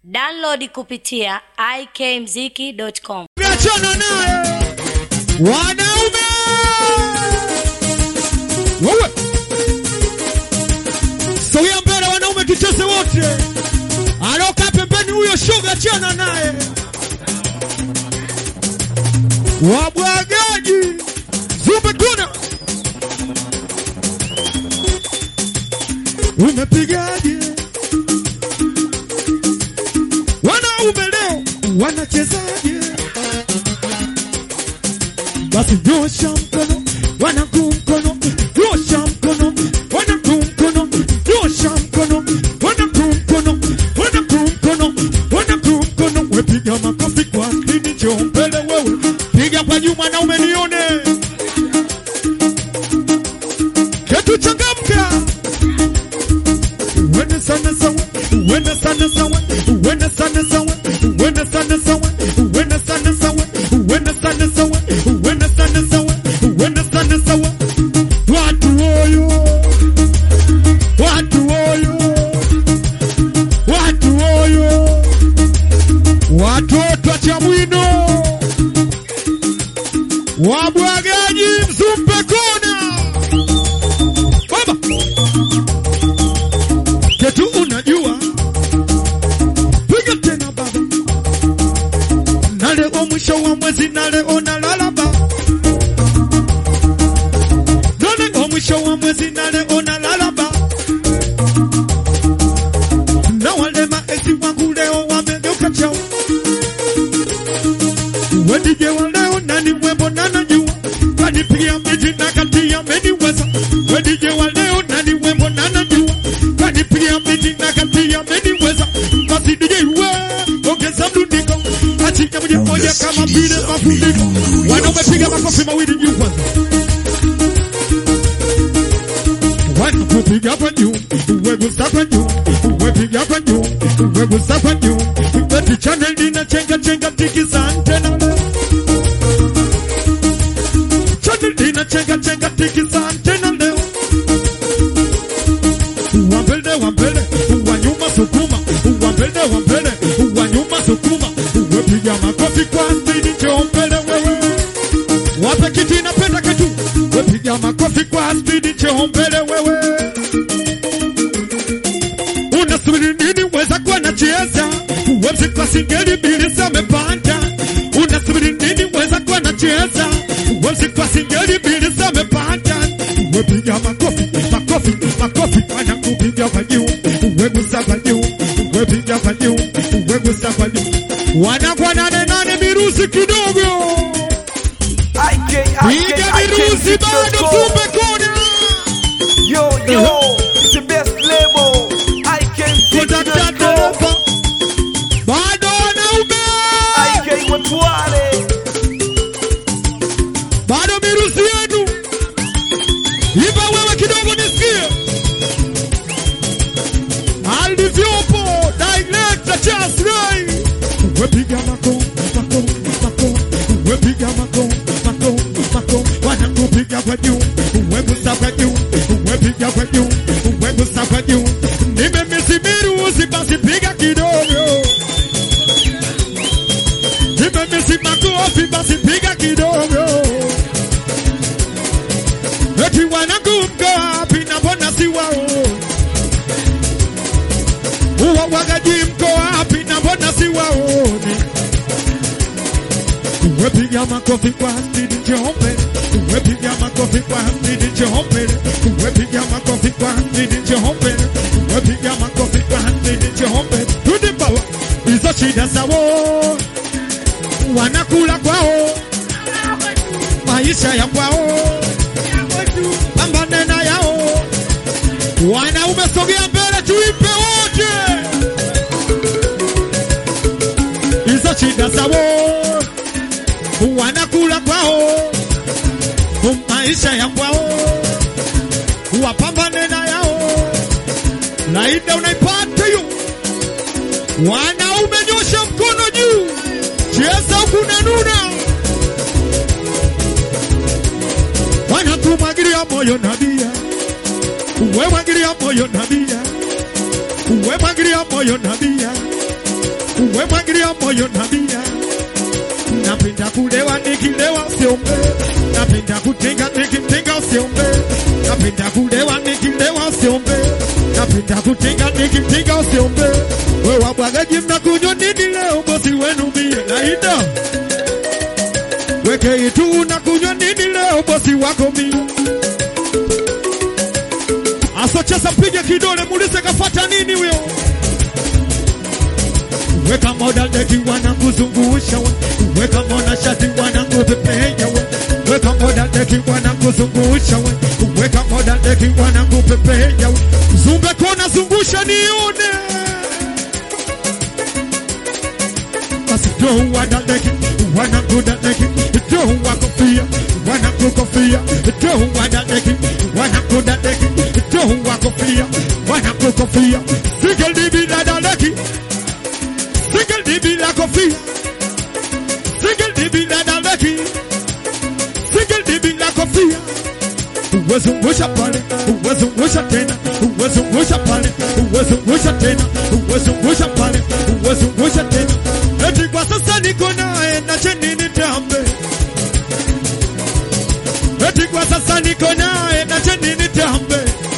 Download kupitia ikmziki.com. Achana naye wanaume, wewe sogea mbele, wanaume tucheze wote. Aloka pembeni huyo shoga, achana naye. Wabwagaji zumbe kuna umepigaje? Wanaume leo wanachezaje? Basi nyosha mkono, wanangu mkono, nyosha mkono, wanangu mkono, nyosha mkono, wanangu mkono, wanangu mkono, wanangu mkono. We piga makofi kwa akili, njoo mbele wewe, piga kwa juu mwanaume nione, ketu changamka, uende sana sawa, uende sana sawa, uende sana sawa, uende sana sawa, uende sana sawa, uende sana sawa, uende sana sawa, uende sana sawa. Watu oyo, watu oyo, watu oyo, watoto wa Chamwino, wabwagaji Mzumbe kona, baba ketu unajua, piga tena baba, na leo mwisho wa mwezi, na leo nalala baba, na leo mwisho wa mwezi, na leo nalala baba, na wale maesi wangu leo wamegeuka chao, wedije wa leo nani mwembo na najua, kanipigia miti na kati ameniweza, wedije wa leo nani mwembo na najua, kanipigia miti na kati ameniweza, basi DJ we ongeza mdundiko, achika moja moja kama vile mafundiko, wanaume piga makofi mawili juu kwanza wanakupiga kwa juu, wegusa kwa juu, wepiga kwa juu, wegusa kwa juu, beti channel lina chenga chenga tikisa antena channel lina chenga chenga tikisa antena leo, wa mbele wa mbele, wa nyuma sukuma, wa mbele wa mbele, wa nyuma sukuma, wepiga makofi kwa spidi, njoo mbele wewe wape kiti napenda ketu, wepiga makofi kwa spidi, njoo mbele wewe. Unasubiri nini? Weza kuwa nacheza wemsi kwa singeli mbili zamepanda. Unasubiri nini? Weza kuwa nacheza wemsi kwa singeli mbili zamepanda. Wepiga makofi, makofi, makofi, wanakupiga kwa juu, wegusa kwa juu, wepiga kwa juu, wegusa kwa juu, wanakuwa nane nane mirusi kidogo Piga virusi bado kumbe kuna Yo, yo, it's the best label. kutata IK dereva bado wanaume IK Watwale. bado virusi yenu ipa wewe kidogo nisikie alivyopo director Charles Ray wepiga mako mako mako wepiga mako mako mako wanakupiga kwa juu wegusa kwa juu wepiga kwa juu wegusa kwa juu nimemisi virusi basi piga kidogo nimemisi makofi basi piga kidogo eti wanangu mko wapi na mbona si wao uwawagaji mko wapi na mbona si waoni wepiga makofi kwa spidi njombe wepiga makofi kwa spidi njombe wepiga makofi kwa spidi njombe wepiga makofi kwa spidi njombe tudi bawa hizo shida zao wanakula kwao maisha ya kwao pambane na yao wanaume sogea mbele tuipe wote hizo shida zao wanakula kwao maisha ya kwao wapambane na yao laida unaipata hiyo wanaume nyosha mkono juu cheza kunanuna wanakumwagilia moyo nabia we mwagilia moyo nabia we mwagilia moyo nabia uwe mwagilia moyo na bia. Napenda kulewa nikilewa usiombe, napenda kutinga nikitinga usiombe, napenda kulewa nikilewa usiombe, napenda kutinga nikitinga usiombe. We wabwagaji mnakunywa nini leo? Bosi wenu mie naida weke itu unakunywa nini leo? Bosi wako mie asocheza piga kidole, muulize kafata nini huyo weka moda deki wanakuzungusha we weka moda shati wanakupepea we weka moda deki wanakuzungusha we weka moda deki wanakupepea we zumbe kona zungusha nione basi do wada deki wanakuda deki do wakofia wanakukofia do wada deki wanakuda deki do wakofia wanakukofia single dibi dada deki Single DB la kofia Single DB la daleki Single DB la kofia Uwezungusha pale Uwezungusha tena Uwezungusha pale Uwezungusha tena Uwezungusha pale Uwezungusha tena Eti kwa sasa niko naye na cheni nitambe Eti kwa sasa niko naye na cheni nitambe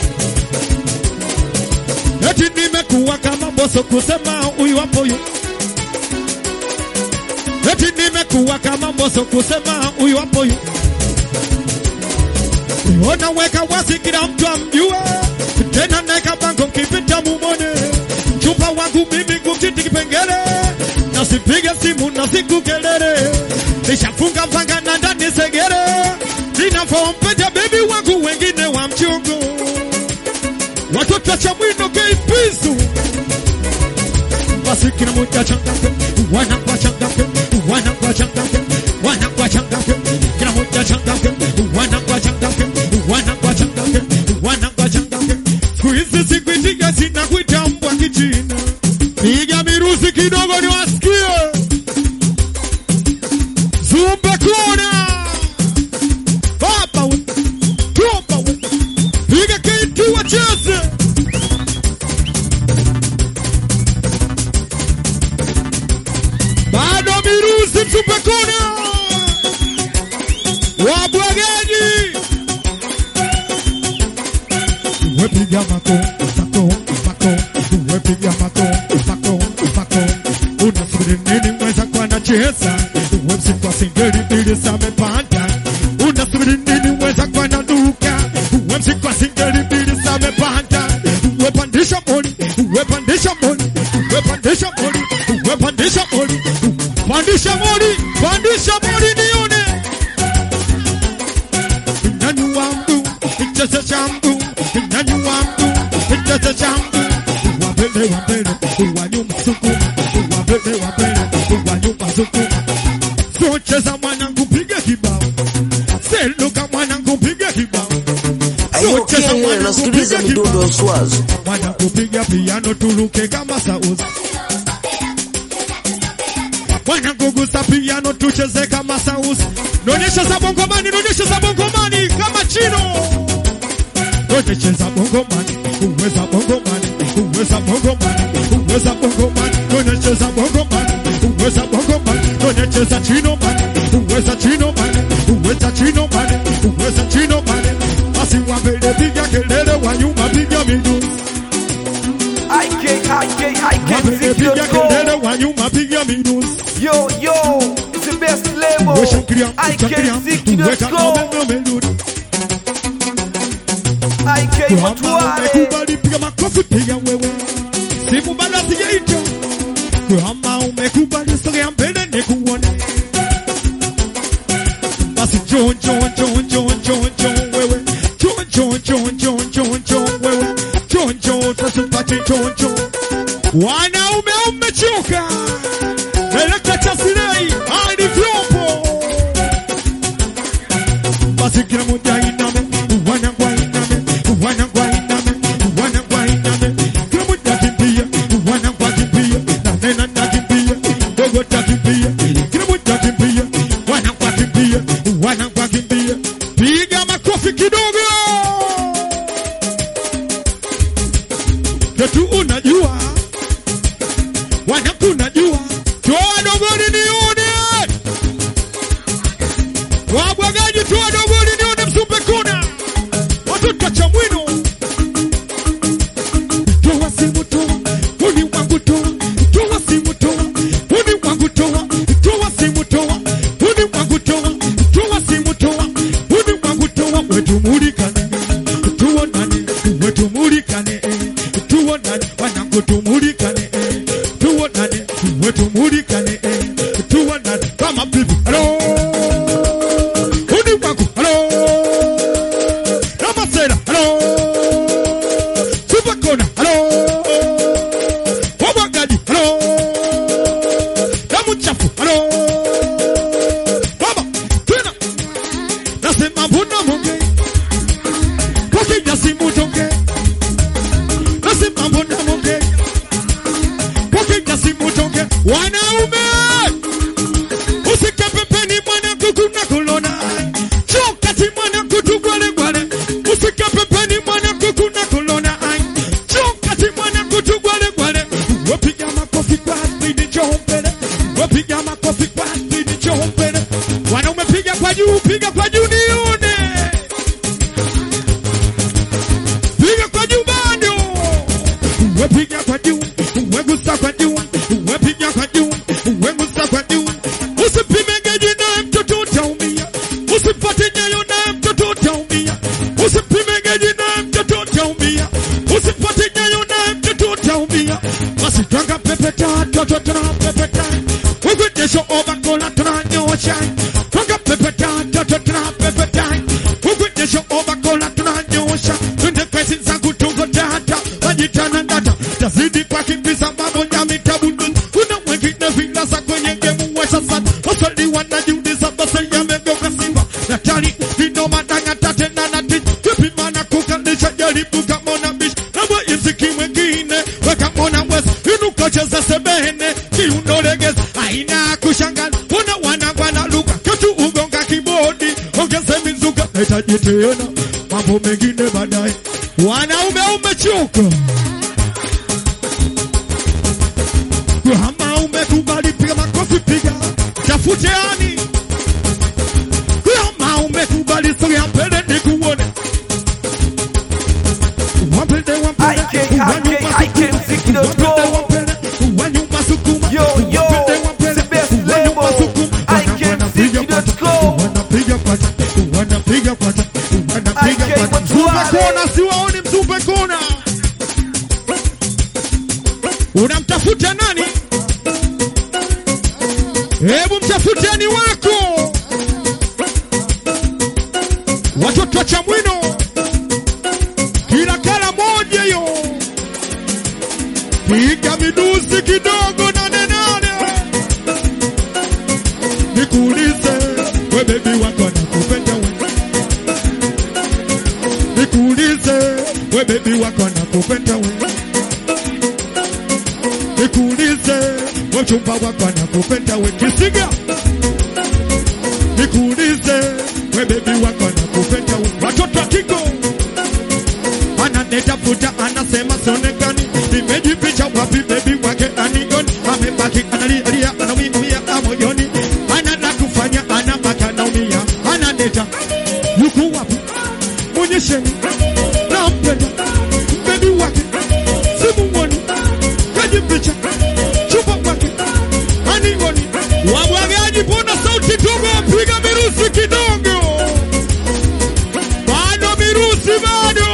Eti nimekuwa kama boso kusema huyu hapo huyu Eti nimekuwa kama mboso kusema huyu hapo huyu. Ona weka wazi kila mtu amjue, tena naeka bango mkipita mumone. Chupa wangu mimi kumchiti kipengele, nasipige simu na siku kelele, nishafunga mpaka na ndani segere, ninavompeja bebi wangu wengine wa mchungu, watoto cha mwino keipizu basi kila mmoja changamke, wanakuwa changamke, wanakuwa changamke, wanakuwa changamke, kila mmoja changamke, wanakuwa changamke, wanakuwa changamke, wanakuwa changamke. Siku hizi sikuitika zinakuita mbwa kichina, piga miruzi kidogo niwasikie, zumbe kona baba we, toba we, piga kitu wacheze bado miruzi msupekona wabwagaji wepiga mako mako mako wepiga mako mako mako unasubiri nini mweza kwa nacheza wemsikwa singeli mbili samepanda unasubiri nini mweza kwa na duka wemsikwa singeli mbili samepanda wepandisha moni wepandisha moni wepandisha moni wepandisha moni pandisha moni pandisha moni nione nyanyua mguu cheza cha mguu nyanyua mguu cheza cha mguu wa mbele wa mbele wa nyuma sukuma wa mbele wa mbele wa nyuma sukuma so cheza mwanangu piga kibao seluka mwanangu piga kibao Ayo Kenya nasikiliza midundo ya uswazi. mwana kupiga piano tuluke kama sauzi mwana kugusa piano tucheze kama sauzi nonyesha za bongomani nonyesha za bongomani kama chino nonyesha za bongomani uweza bongomani uweza bongomani uweza bongomani nonyesha za bongomani uweza bongomani nonyesha za chino mani uweza chino mani uweza chino mani uweza chino mani basi wa mbele piga kelele wa nyuma piga miduzi IK, IK, Wapige piga IK, kelele wa nyuma piga miduzi Yo, yo, it's the best label. Weshangilia, weshangilia, weka ngome IK, ngome ludi IK, Kama Matuare. umekubali piga makofi piga wewe Simu bado sijaita Kama umekubali sogea mbele nikuone Basi jo jo jo jo jo jo wewe Jo jo jo jo jo jo wewe Jo jo tasupati jo jo Wanaume umechoka Elekta cha silei hadi vyombo basi kila mmoja iname, wanangwa iname, wanangwa iname, wanangwa iname, kila mmoja kimbia, wanangwa kimbia, na nena na kimbia, dogo ta kimbia, kila mmoja kimbia, wanangwa kimbia, wanangwa kimbia, piga makofi kidogo, ketu unajua, wanaku unajua, wetu mulikane eh, tuonane kama bibi halo udi wangu halo namasera halo supakona halo wabwagaji halo namuchafu halo baba tena nasema mbona monge kakija simutonge nasema mbona monge kakija simutonge wanaume usike pembeni mwana kuku na kulona chokati mwana kutu gwale gwale usike pembeni mwana kuku na kulona chokati mwana kutu gwale gwale wapiga makofi kwa spidi chombele wapiga makofi kwa spidi chombele wanaume piga kwa juu piga kwa juu nione piga kwa juu bado wepiga kwa juu wegusa kwa juu wepiga kwa juu wegusa kwa juu usipime geji naye mtoto utaumia usipate nyayo naye mtoto utaumia usipime geji naye mtoto utaumia usipate nyayo naye mtoto utaumia basi twanga pepeta toto tuna pepeta ukwejesho obakola tunanyosha twanga pepeta toto tuna pepeta ukwejesho obakola tunanyosha twende pesi zangu tuko tata majitana data tazidi kwa kimbiza mambo nyami tabundu kuna wengine vilasa kwenye gemu wesha sana waswali wanajiuliza basi yamegeuka simba natali vino madanga tate na nati kipimana kukalisha jaribu kamona bish nabwa iziki mwengine weka mona wes inuka cheza sebene kiunolegeza aina kushangaza kuna wanagwana luka ketu ugonga kibodi ongeze mizuka nahitaji tena mambo mengine baadaye wanaume umechoka kama umekubali piga makofi piga tafute ani kama umekubali sogea mbele nikuone wapende wapende I can- I can- I can think it up, go. wanyuma sukuma Yo, yo, Wapende, wapende, the best wanyuma label. sukuma. I Wana- can wanapiga think it up, pata, go. wanapiga pata, wanapiga pata, wanapiga I can pata. control Msupe it. kona siwaoni msupe kona unamtafuta nani hebu mtafuteni wako watoto wa chamwino kila kala moja yo piga midusi kidogo nane nane nikuulize we bebi wako nakupenda we nikuulize we bebi wako nakupenda we nikuulize we mchumba wako nakupenda we kisiga nikuulize we bebi wako nakupenda we watoto wa Kigo ananitafuta anasema sonekani nimejipicha wapi bebi wake anioni amebaki analialia anawimia moyoni anana kufanya anabaka naumia ananeta yuko wapi mwonyesheni nampenda bebi wake simuoni kajipicha chupa wake anioni wabwagaji pona sauti dogo piga mirusi kidogo bado mirusi bado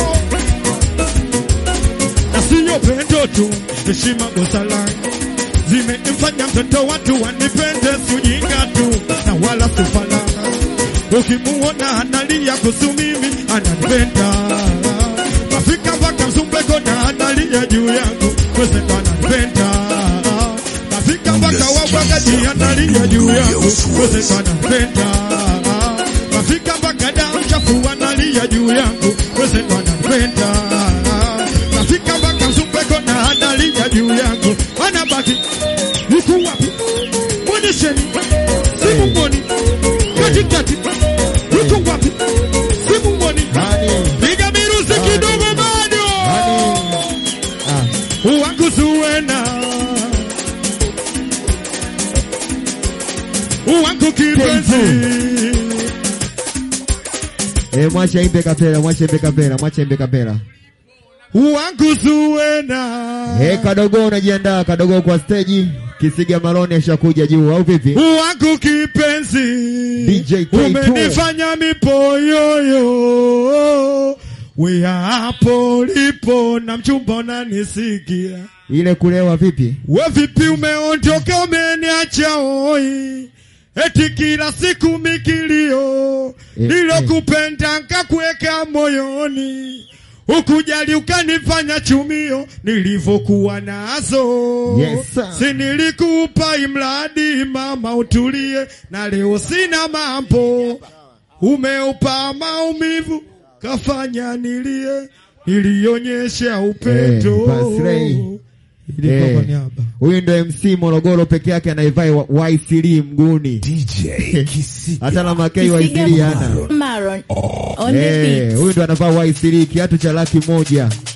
na siyo pendo tu heshima busara zimemfanya mtoto watu wanipende sujinga tu na wala sufala ukimuona analia kuhusu mimi ananipenda mafika mpaka msumbeko na analia juu yangu wezendo ananipenda mafika mpaka wabwagaji analia juu yangu wezendo ananipenda mafika mpaka damu chafu analia juu yangu wezendo ananipenda nafika mpaka msumbeko na analia juu yangu anabaki yuko wapi mwonyesheni simumoni katikati yuko wapi simumoni piga mirusi kidogo bado uwanguzuwena uwangu kipenzi Eh, mwache imbe kapela, mwache imbe kapela, mwache imbe kapela. uwanguzuwena Eh, kadogo unajiandaa kadogo kwa stage. Kisiga Maroni ashakuja juu au vipi? wangu kipenzi DJ K2. umenifanya mipoyoyo we hapo lipo na mchumba unanisikia ile kulewa vipi? We vipi umeondoka umeniacha oi, eti kila siku mikilio Eh, nilokupenda nkakuweka moyoni, ukujali ukanifanya chumio nilivyokuwa nazo. Yes, sir. si nilikupa imradi mama utulie, na leo sina mambo, umeupa maumivu kafanya nilie, nilionyesha upendo Eh, Basrey. Ilikuwa Eh, kwa niaba. Huyu ndo MC Morogoro peke yake anaivai YCD mguni. DJ Kisiga. Hata na makei YCD hana. Maron on the Eh, beat. huyu ndo anavaa YCD kiatu cha laki moja.